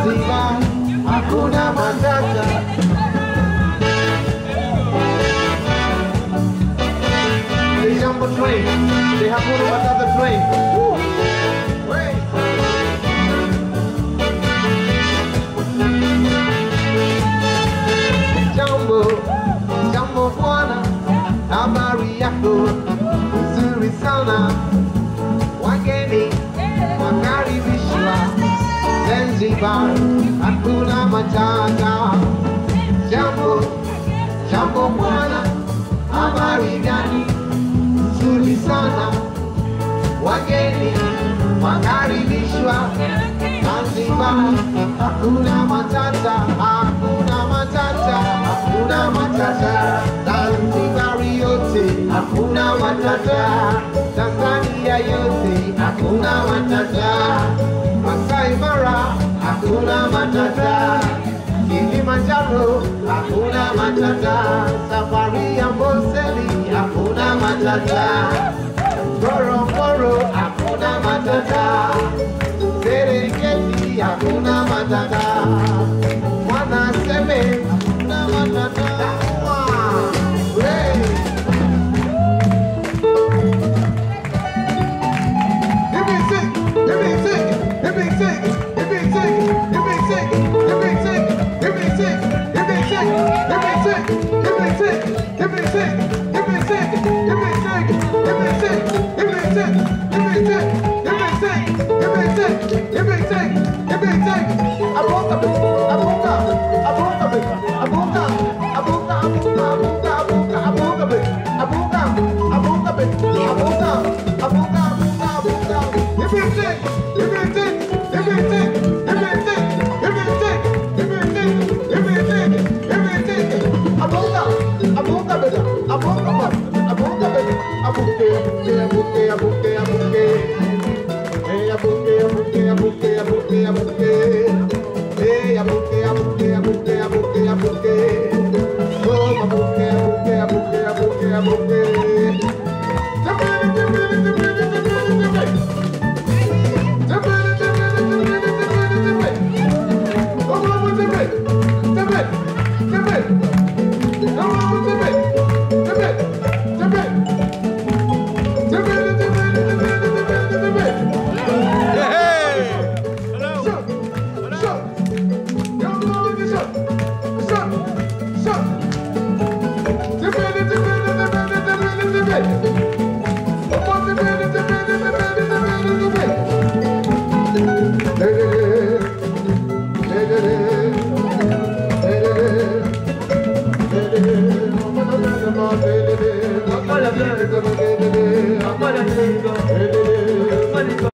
Zanzibar hakuna matata. The Jambo train, the Hakuna Matata train. Woo. Wait. Jambo, jambo bwana, habari yako nzuri sana. Wageni wakaribishwa Zanzibar, hakuna matata. Jambo, jambo bwana, habari gani? Nzuri sana. Wageni wakaribishwa Zanzibar, hakuna matata, hakuna matata, hakuna matata. Zanzibar yote hakuna matata, Tanzania yote hakuna matata, Masai Mara hakuna matata, Kilimanjaro hakuna matata, safari ya Amboseli hakuna matata, Ngorongoro hakuna matata. Serengeti hakuna matata, Mwanaseme hakuna matata. Wow. Hey. Hit me sing, hit me sing, hit me sing, hit me sing, hit me sing, hit me sing, hit me sing, hit me sing, hit me sing, hit me sing, hit me sing, hit me sing, hit me sing, hit me sing, hit me sing, hit me sing, hit me sing, hit me sing, hit me sing, hit me sing. Abuka, abuka, abuka, abuka, abuka, abuka, abuka, abuka, abuka, abuka, abuka, abuka, abuka, abuka. Hit me sing, hit me sing, hit me sing, hit me sing, hit me sing, hit me sing, hit me sing, hit me sing. Abuka, abuka, beta, abuka, abuka, beta, abuke, abuke, abuke, abuke. Hey, abuke, abuke, abuke, abuke, abuke. Hey, abuke, abuke, abuke, abuke, abuke. Oh, abuke, abuke, abuke, abuke, abuke.